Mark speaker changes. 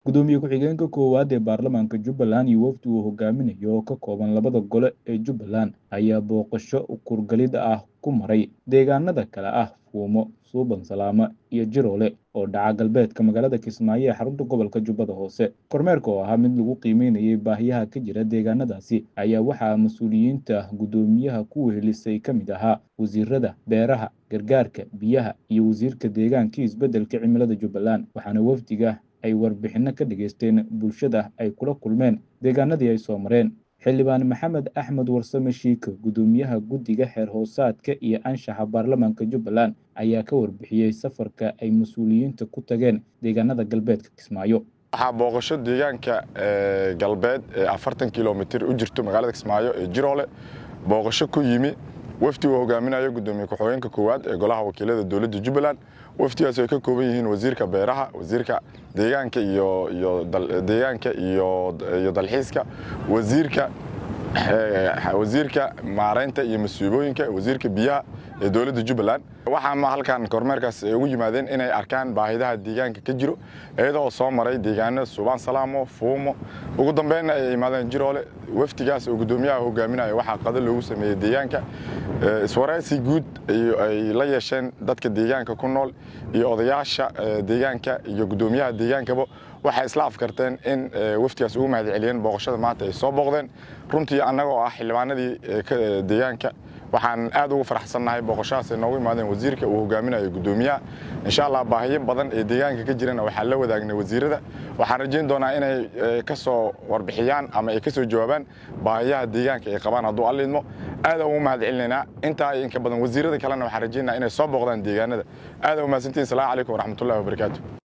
Speaker 1: gudoomiye ku-xigeenka koowaad ee baarlamaanka jubbaland iyo wafdi uu hogaaminayo oo ka kooban labada gole ee jubbaland ayaa booqasho kurgalid ah ku maray deegaanada kale ah fuumo suuban salaamo iyo jiroole oo dhaca galbeedka magaalada kismaayo ee xarunta gobolka jubbada hoose kormeerka oo ahaa mid lagu qiimeynayay baahiyaha ka jira deegaanadaasi ayaa waxaa mas-uuliyiinta guddoomiyaha ku wehelisay ka mid ahaa wasiirada beeraha gargaarka biyaha iyo wasiirka deegaanka isbeddelka cimilada jubbaland waxaana wafdiga ay warbixinno ka dhageysteen bulshada ay kula kulmeen deegaanadii ay soo mareen xildhibaan maxamed axmed warsame shiika guddoomiyaha guddiga xeer hoosaadka iyo anshaxa baarlamaanka jubbaland ayaa ka warbixiyey safarka ay mas-uuliyiinta ku tageen deegaanada galbeedka kismaayo
Speaker 2: waxaa booqasho deegaanka galbeed ee afartan kilomitir u jirto magaalada kismaayo ee jiroole booqasho ku yimi wafdi uu hogaaminayo gudoomiye ku-xigeenka koowaad ee golaha wakiilada dowladda jubbaland wafdigaas ay ka kooban yihiin wasiirka beeraha wasiirka deegaanka iyo iyo deegaanka iyo iyo dalxiiska wasiirka wasiirka maareynta iyo masuubooyinka wasiirka biyaha ee dowladda jubbaland waxaa halkan kormeerkaas ugu yimaadeen inay arkaan baahidaha deegaanka ka jiro iyadoo soo maray deegaanada suubaan salaamo fuumo ugu dambeynna ay imaadeen jiroole wafdigaas oo guddoomiyaha hogaaminaya waxaa qado loogu sameeyey deegaanka iswaraysi guud ay la yeesheen dadka deegaanka ku nool iyo odayaasha deegaanka iyo guddoomiyaha deegaankaba waxay isla afkarteen in wafdigaas ugu mahad celiyeen booqashada maanta ay soo booqdeen runtii annaga oo ah xildhibaanadii deegaanka waxaan aad ugu faraxsannahay booqashadaas ay noogu imaadeen wasiirka uu hogaaminayo guddoomiyaha insha allah baahiyo badan ee deegaanka ka jirana waxaan la wadaagnay wasiirada waxaan rajayn doonaa inay ka soo warbixiyaan ama ay ka soo jawaabaan baahiyaha deegaanka ay qabaan hadduu allidmo aada ugu mahad celinaynaa intaa inka badan wasiirada kalena waxaan rajaynaa inay soo booqdaan deegaanada aada umahadsantihin salamu calaykum waraxmatullahi wabarakaatu